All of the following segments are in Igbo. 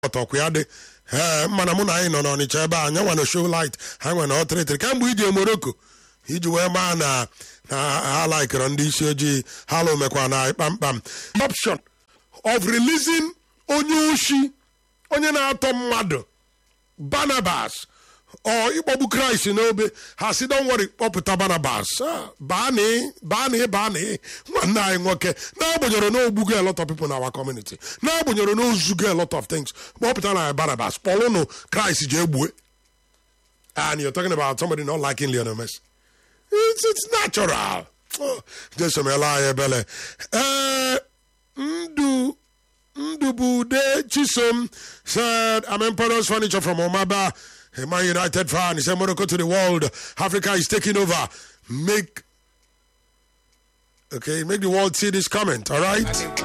ọtọkwa ya dị ee mana mụ na anyị nọ n'ọnịcha ebe a anya nwa na show light ha nwe na ọtịrịtịrị kemgbe ije moroko iji wee maa na na ha laikịrị ndị isi ojii ha lụmekwa na kpamkpam option of releasing onye oshi onye na-atọ mmadụ barnabas ọ ịkpọgbu kraịst n'obe ha si don worry kpọpụta barnabas baanị baanị baanị nwanne anyị nwoke n'agbanyeghị na ogbugo a lot of people in our community n'agbanyeghị na ozugo a lot of things kpọpụta na barnabas kpọlụnụ kraịst ji egbue and you're talking about somebody not liking Lionel Messi it's, it's natural oh, jesu mela anyị ebele ee ndụ Ndubude Chisom said, I'm Emperor's Furniture from Omaba, a Man United fan. He said, Morocco to the world. Africa is taking over. Make, okay, make the world see this comment, all right?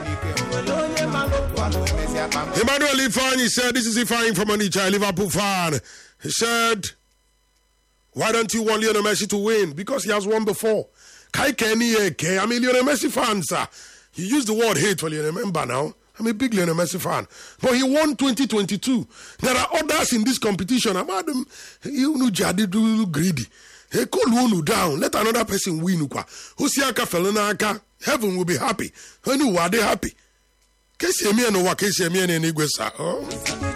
Emmanuel Ifan, said, this is Ifan from Onitsha, a Liverpool fan. He said, why don't you want Lionel Messi to win? Because he has won before. Kai Kenny, I mean, Lionel Messi fans, sir. You use the word hate for Lionel Member now. I'm a big Lionel Messi fan. But he won 2022. There are others in this competition. I'm Adam, you know, jadi do greedy. Hey, cool one down. Let another person win. Husiaka Felonaka. Heaven will be happy. Who are they happy? Kesi emi eno wa kesi emi eno igwe sa.